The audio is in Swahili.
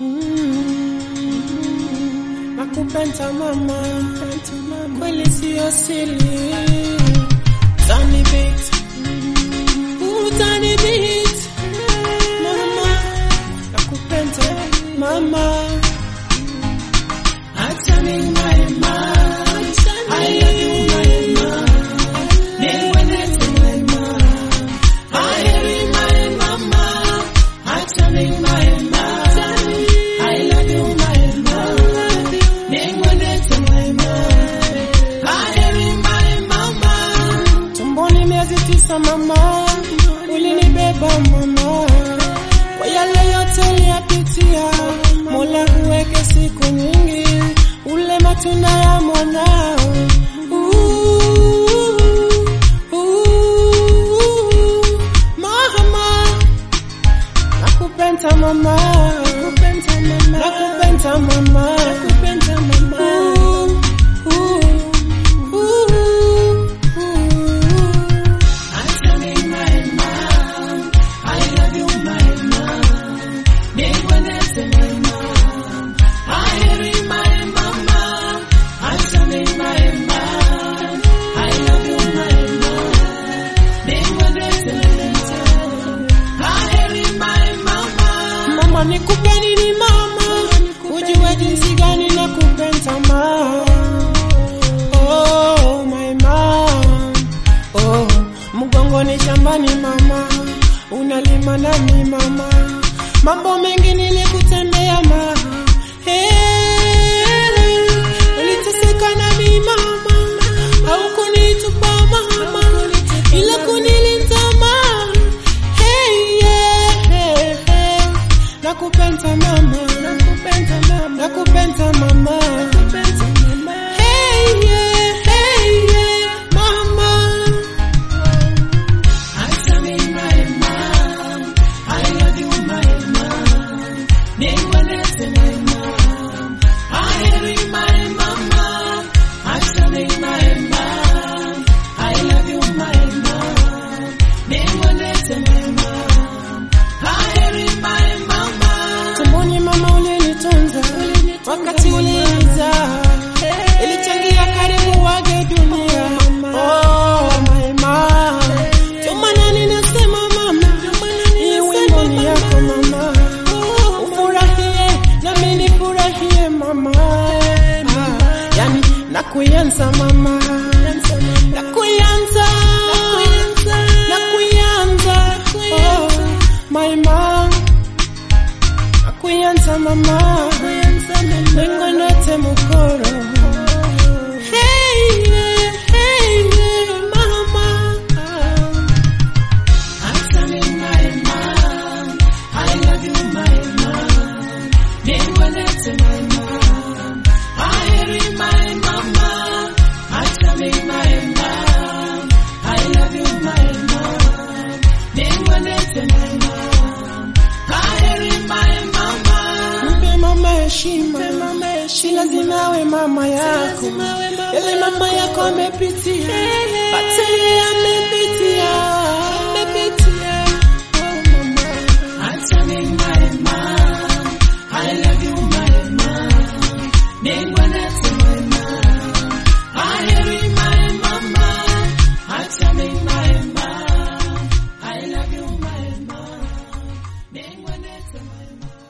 Nakupenda mama, kweli sio siri. Tani beat, ooh tani beat, mama, nakupenda mama. Acha mimba I love you mama, niweleze mama. Heri my mama, acha mimba I love you mama, niweleze mama. Heri my mama, tumboni miezi tisa mama, ulinibeba mama, kwa yale yote uliyapitia, Mola huweke siku nyingi, ule matunda ya mwanao. Ooh, ooh, mama, nakupenda mama, nakupenda mama, nakupenda mama, nakupenda mama. Ooh, ooh, ooh, ooh. Acha ni my mom, I love you my mom, niweleze my mom, heri my mama, acha ni my mom, I love you my mom, niweleze my mom, heri my mama. Mama nikupe nini mama, ujue jinsi gani nakupenda mama. Oh, my mom. Oh, mgongoni shambani mama, unalima nami mama, mambo mengi nilikutembea mama. Hey, uliteseka nami mama, haukunitupa mama, ila kunilinda mama. Hey, yeah, hey, hey. Nakupenda mama, nakupenda mama, nakupenda mama, nakupenda mama. Hey, yeah, hey, yeah, mama. Acha mi my mom, I love you my mom, niweleze my mom, heri my mama. Acha mi my mom, I love you my mom, niweleze my mom, heri my mama. Tumboni mama ulinitunza, wakati ulinizaa, ilichangia karibu wage dunia. Oh, my mom. Ndio maana ninasema mama, hii wimbo ni yako mama, ufurahie nami nifurahie mama, Ah, yani nakuyanza mama, nakuyanza, nakuyanza, oh, my mom, nakuyanza mama, nengo note mukoro. Hey, yeah, hey, yeah, mama. Acha mi my mom, I love you my mom, niweleze my mom, heri my mama. Acha mi my mom, I love you my mom, niweleze my mom, heri my mama. Mpe mama heshima, si lazima awe mama yako, yale mama yako amepitia, hata yeye amepitia, amepitia. Oh, mama. Acha mi my mom, I love you my mom, niweleze my mom, heri my mama. Acha mi my mom, I love you my mom, niweleze my mom.